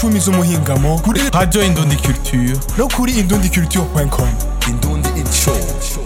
icumi z'umuhingamo kuri Radio Indundi Culture. no kuri indundiculture.com Indundi Show.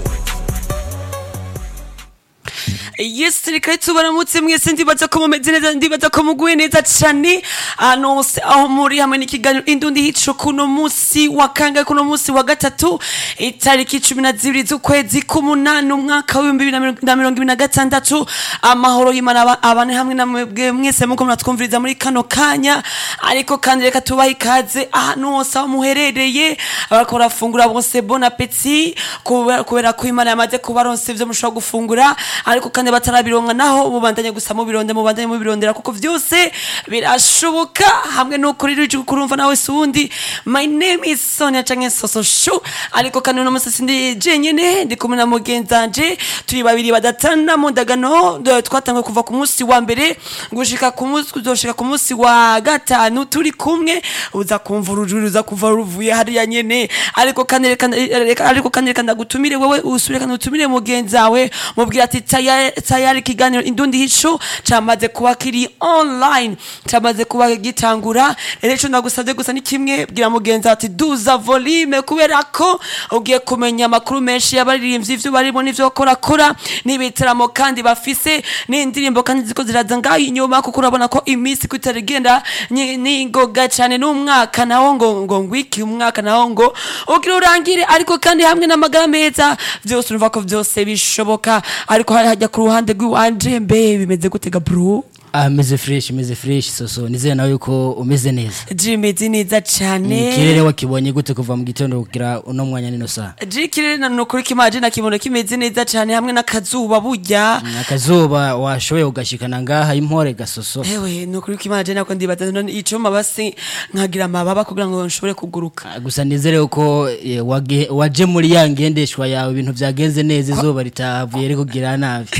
yes reka tubaramutse mwese ndibaza ko mumeze neza ndibaza ko muguye neza cane ahantu hose aho muri hamwe n'ikiganiro indundi hico kuno musi wa kangahe kuno musi wa gatatu itariki cumi na zibiri z'ukwezi k'umunani umwaka w'ibihumbi bibiri na mirongo- na mirongo ibiri na gatandatu amahoro y'imana aba- abane hamwe na mwebwe mwese muko muratwumviriza muri kano kanya ariko kandi reka tubahe ikaze ahantu hose aho muherereye abariko barafungura bose bon appetit kubera kubera ko imana yamaze kubaronsa ivyo mushobora gufungura ariko kandi batarabironka naho mubandanye gusa mubironde mubandanye mubirondera kuko vyose birashoboka hamwe nuko rero uje kurumva nawe sundi my name is Sonia canke Soso Show ariko kandi uno musi sindi jenyene ndi kumwe na mugenzanje turi babiri badatana mu ndagano do- twatanguye kuva ku munsi wa mbere gushika ku munsi kuzoshika ku munsi wa gatanu turi kumwe uza kumva urujuru uza kuva ruvuye hariya nyene ariko kandi reka reka- ariko kandi reka ndagutumire wewe usubire kandi utumire mugenzi wawe mubwira ati tayari tayari ikiganiro indundi hico camaze kuba kiri online camaze kuba gitangura rero ico ndagusavye gusa ni kimwe bwira mugenzi wawe ati duza volume kubera ko ugiye kumenya amakuru menshi y'abaririmbyi ivyo barimo n'ivyo bakorakora n'ibitaramo kandi bafise n'indirimbo kandi ziko ziraza ngaho inyuma kuko urabona ko iminsi kutari igenda ni- ningoga cane n'umwaka nawo ngo ngo ngwiki umwaka nawo ngo ugira urangire ariko kandi hamwe n'amagara meza vyose urumva ko vyose bishoboka ariko hari hajya ku ruhande rw'iwanje mbe bimeze gutega bro ameze fresh ameze fresh soso nizeye nawe yuko umeze neza jimeze neza cane ikirere wakibonye gute kuva mu gitondo kugira uno mwanya nino saa jikirere na nukuri kimaje nakibona kimeze neza cane hamwe n'akazuba burya akazuba washoboye ugashikana ngaha impore gasoso ewe nukuri kimaje nako ndibaza none ico mabasi nkagira amababa kugira ngo nshobore kuguruka Ah, gusa nizere yuko eh, wage- waje muri ya ngendeshwa yawe ibintu vyagenze neza izuba ritavuye rikugira nabi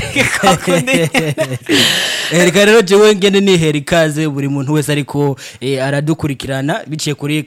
Eh, reka rero jewe ngende nihera ikaze buri muntu wese ariko eh, aradukurikirana biciye kuri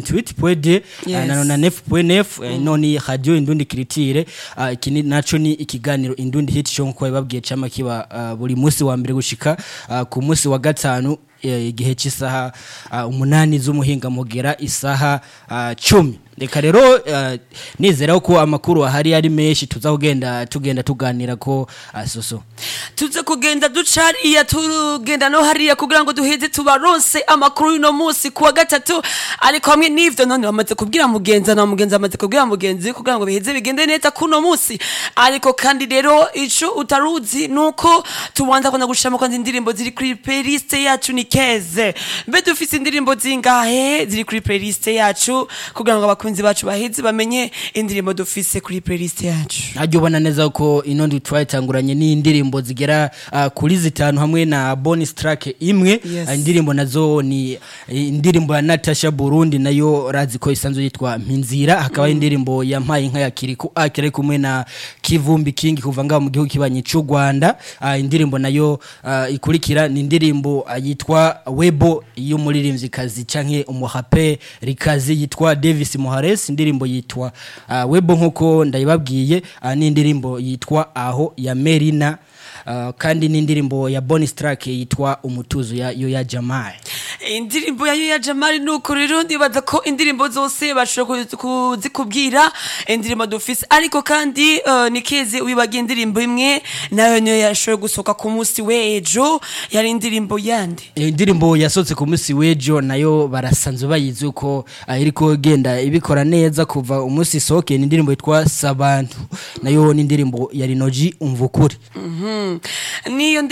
88.2 Yes. na na 9.9 eh, none radio indundi kiritire Ah, iki ni- naco ni ikiganiro indundi hit show nkuko bababwiye cama kiba ah, buri munsi wa mbere gushika ah, ku munsi wa gatanu eh, igihe cy'isaha ah, umunani z'umuhinga mugera isaha ah, cumi reka rero ah, nizera ko amakuru ahari ari menshi tuza kugenda tugenda tuganira ko ah, soso tuze kugenda duca hariya tugenda no hariya kugira ngo duheze tubaronse amakuru y'uno munsi kuwa gatatu ariko hamwe n'ivyo none bamaze kubwira mugenzi na mugenzi amaze kubwira mugenzi kugira ngo biheze bigende neza kuno munsi ariko kandi rero ico utaruzi nuko tubanza kwenda gushiramo kandi indirimbo ziri kuri playlist yacu ni keze mbe dufise indirimbo zingahe ziri kuri playlist yacu kugira ngo abakunzi bacu baheze bamenye indirimbo dufise kuri playlist yacu najya ubona neza ko ino ndi twayitanguranye n'indirimbo zigera ah, kuri zitanu hamwe na bonus track imwe Yes. Ah, indirimbo nazo ni eh, indirimbo ya Natasha Burundi nayo razi ko isanzwe yitwa Mpinzira hakaba mm. indirimbo ya Mpaye inka ya Kiriku akire kumwe na Kivumbi King kuva ngaho mu gihugu kibanye cy'u Rwanda Ah, indirimbo nayo ah, ikurikira ni indirimbo ah, yitwa Webo y'umuririmvyikazi canke umuhape rikazi yitwa Davis Muhares indirimbo yitwa ah, Webo nkuko ndayibabwiye ah, ni indirimbo yitwa aho ya Merina ah, kandi ni indirimbo ya bonus track yitwa umutuzo ya yo ya Jamal indirimbo yayo ya jamari nuko rero ndibaza ko indirimbo zose bashobora kuzi- kuzikubwira indirimbo dufise ariko kandi uh, nikeze wibagiye indirimbo imwe nayo niyo yashoboye gusohoka ku munsi w'ejo yari indirimbo yandi Eh, indirimbo yasohotse ku munsi w'ejo nayo barasanzwe bayizi uko ah, iriko genda ibikora neza kuva umunsi isohokeye ni indirimbo yitwa Sabantu nayo ni indirimbo ya Rinoji umvukuri niyo